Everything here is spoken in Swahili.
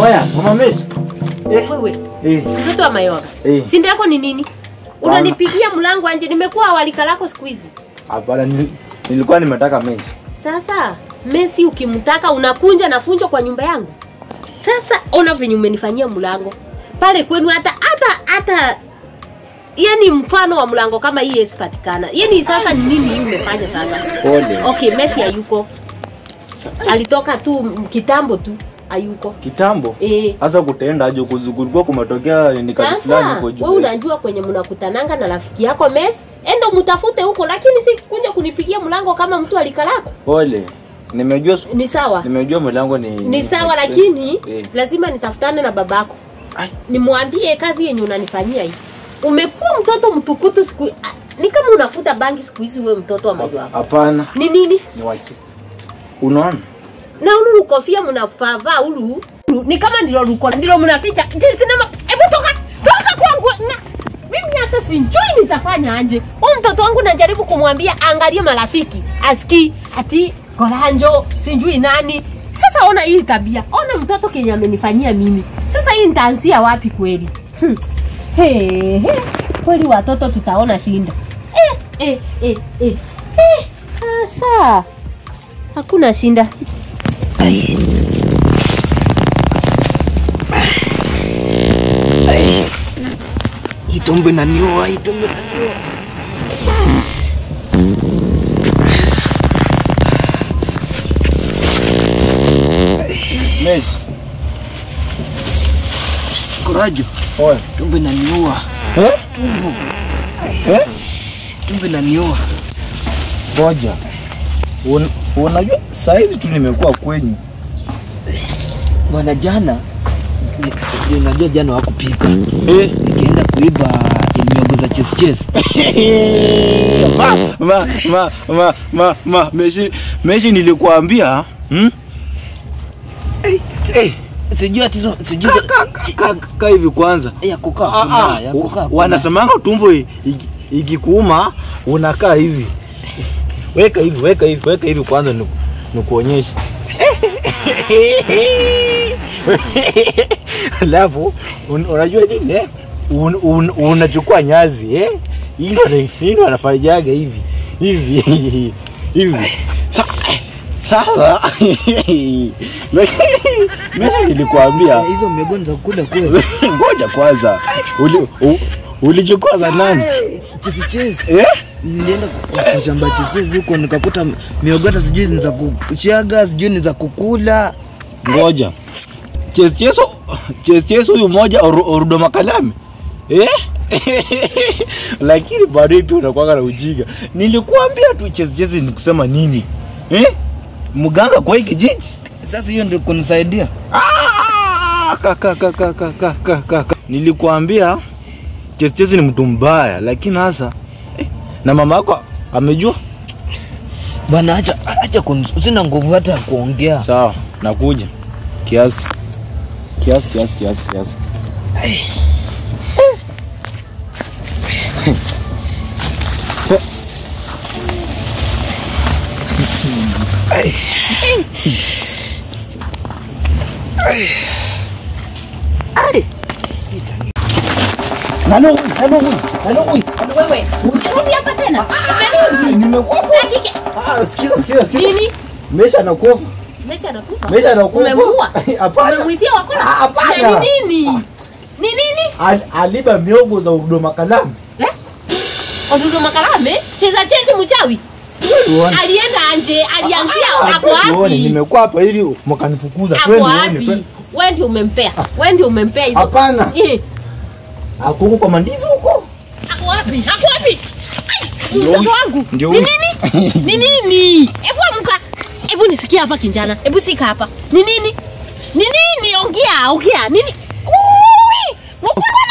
Oya, mama Messi. Eh, Wewe eh, mtoto wa Mayora, eh. sinda yako ni nini? Unanipigia mlango anje, nimekuwa walika lako siku hizi. Hapana, nil- nilikuwa nimetaka Messi. Sasa Messi ukimtaka unakunja na funjo kwa nyumba yangu. Sasa ona venye umenifanyia mlango pale kwenu, hata hata hata yani mfano wa mlango kama hii esipatikana. Yani sasa ni nini hii umefanya sasa? Pole. Okay, Messi hayuko, alitoka tu m- kitambo tu, hayuko Kitambo. eh. Sasa kutaenda aje kuzu- kulikuwa kumetokea ni kazi fulani Sasa huko we juu. unajua kwenye mnakutananga na rafiki yako Messi, endo mtafute huko, lakini si kuja kunipigia mlango kama mtu alikalako. Pole. Nimejua su- Ni sawa nimejua mlango ni ni sawa, lakini eh. lazima nitafutane na babako Ai. nimwambie kazi yenye unanifanyia hii. Umekuwa mtoto mtukutu siku ah, ni kama unafuta bangi siku hizi, wewe mtoto wa Mayora. Hapana, Ni nini? niwache. Unaona? na ulu kofia mnavaa ulu ulu, ni kama ndilo luko ndilo mnaficha Je, sinema hebu toka toka kwangu na mimi hata sijui nitafanya aje huyu mtoto wangu najaribu kumwambia angalie marafiki aski ati koranjo sijui nani sasa ona hii tabia ona mtoto kenye amenifanyia mimi sasa hii nitaanzia wapi kweli hmm. he, he. kweli watoto tutaona shinda eh, eh, eh, eh. Eh, sasa hakuna shinda Itombe inaniua, itombe inaniua. Messi. Korajo, Oya. tumbo inaniua. Eh? Tumbo, Eh? tumbo inaniua. Ngoja. Un, unajua saa hizi tu nimekuwa kwenyu. Bwana jana ni- ni- unajua jana wakupika Eh. nikienda kuiba miogo za chesi chesi ma, ma, ma, ma, ma, ma, Messi, Messi nilikuambia hmm? Eh, sijui atizo sijui Ka, ka, ka hivi kwanza ya kukaa Ah, kuna ah, ya kukaa kuna. wanasemanga tumbo i- iki- ikikuuma unakaa hivi weka hivi weka hivi weka hivi kwanza niku- nikuonyeshe alafu un, unajua nini eh? un, un, unachukua nyazi eh? Hii ndo ana- hii ndo anafanyaga hivi hivi hivi Sa, sasa mimi nilikuambia Eh, hizo miogo ni za kula kweli ngoja kwanza Uli, u, ulichukua za nani chesi chesi eh? nilienda kwa kwa shamba chesi huko nikakuta miogo hata sijui ni za kuchaga sijui ni za kukula ngoja checheso checheso huyu mmoja Oru- orudo makalame eh? lakini bado tu unakwanga na ujinga nilikuambia tu checheso ni kusema nini eh? mganga kwa hii kijiji sasa hiyo ndio kunisaidia Ah, ka, ka, ka, ka, ka, ka, ka, ka, ka. nilikuambia checheso ni mtu mbaya lakini hasa eh, na mama yako amejua bwana acha acha kunis- sina nguvu hata ya kuongea sawa nakuja kiasi kiasi kiasi kiasi kiasi Nalo huyu, nalo huyu, nalo huyu. wewe umerudi hapa tena umerudi Nimekufa. Sitaki ki- Ah, sikiza, sikiza, sikiza. nini Mesha anakufa. Messi anakufa Mesha anakufa. umemuua Hapana. umemwitia wakora Ah, hapana. Na ni nini ni nini Al, aliba miogo za udoma kalamu. eh? Odudu makalame cheza chezi mchawi Tuone. alienda anje alianzia Ah, ako tuone, wapi Nimekuwa hapa hivi mkanifukuza. ako Twende uone, wapi twende. wewe ndio umempea wewe ndio umempea hizo Hapana. Eh, Ako huko kwa mandizi huko. ako wapi ako wapi Ai, Ndio mtoto huyu. wangu Ndio ni huyu. nini ni nini hebu amka hebu nisikia hapa kinjana hebu sika hapa ni nini ni nini ongea ongea nini Ui, wakora